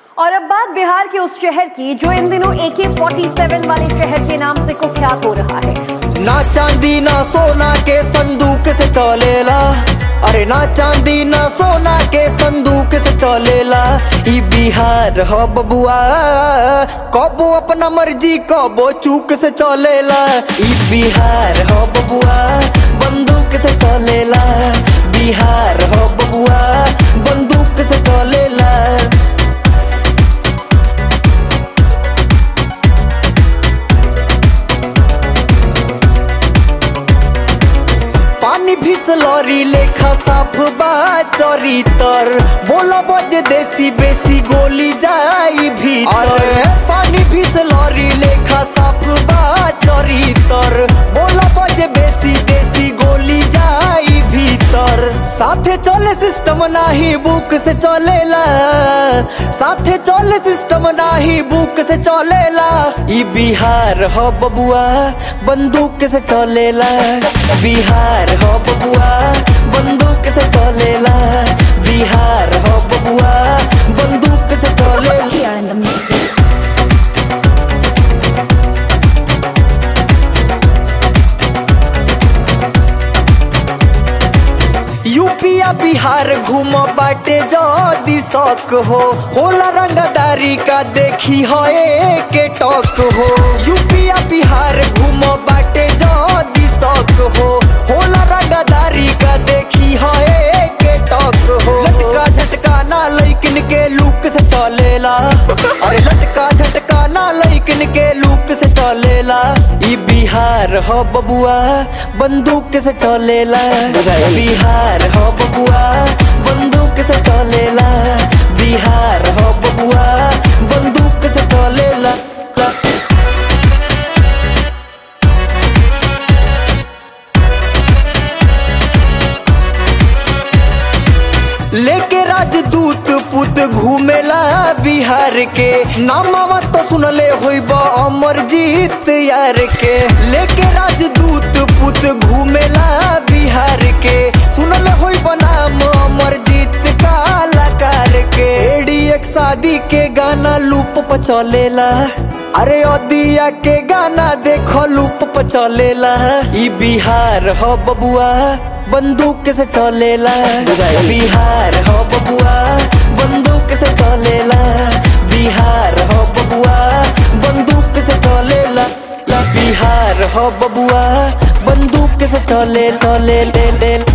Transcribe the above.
और अब बात बिहार के उस शहर की जो इन दिनों ए के वाले शहर के नाम से कुख्यात हो रहा है ना चांदी ना सोना के संदूक से चलेला अरे ना चांदी ना सोना के संदूक से चलेला ई बिहार ह बबुआ कबो अपना मर्जी कबो चूक से चलेला ई बिहार ह बबुआ बंदूक से चलेला बिहार ह बबुआ बंदूक से चलेला पानी फिसलरी लेखा साफ बा चरितर बोला बज देसी बेसी गोली जाई भीतर पानी फिसलरी लेखा साफ बा चरितर बोला बज बेसी देसी गोली जाई भीतर साथे चले सिस्टम नाही बुक से चलेला साथे चले सिस्टम नाही बुक से चलेला ई बिहार ह बबुआ बंदूक से चलेला बिहार हो बबुआ बंदूक से चलेला बिहार हो बबुआ बंदूक से चलेला here in the music. यूपिया बिहार घूम बाटे जदी शौक हो होला रंगदारी का देखी हो के टॉक हो यूपिया बिहार घूम बाटे जदी शौक हो होला रंगदारी का देखी हो के टॉक हो लटका झटका ना लैकिन के लुक से चलेला अरे लटका झटका ना लैकिन के लुक से चलेला ई बिहार हो बबुआ बंदूक से चलेला बिहार हो बबुआ बंदूक से चलेला बिहार हो बबुआ बंदूक से चलेला लेके राजदूत पुत घूमेला बिहार के नामावा तो सुनले होइब अमरजीत यार के लेके राजदूत पुत घूमेला बिहार के सुनले होइब नाम अमरजीत कलाकार के एडी एक शादी के गाना लूप पर चलेला अरे अदिया के गाना देखो लूप पर चलेला ई बिहार हो बबुआ बंदूक से चलेला बिहार हो बबुआ बंदूक से चलेला बिहार हो बबुआ बंदूक से चलेला ला बिहार हो बबुआ बंदूक से चले चले ले ले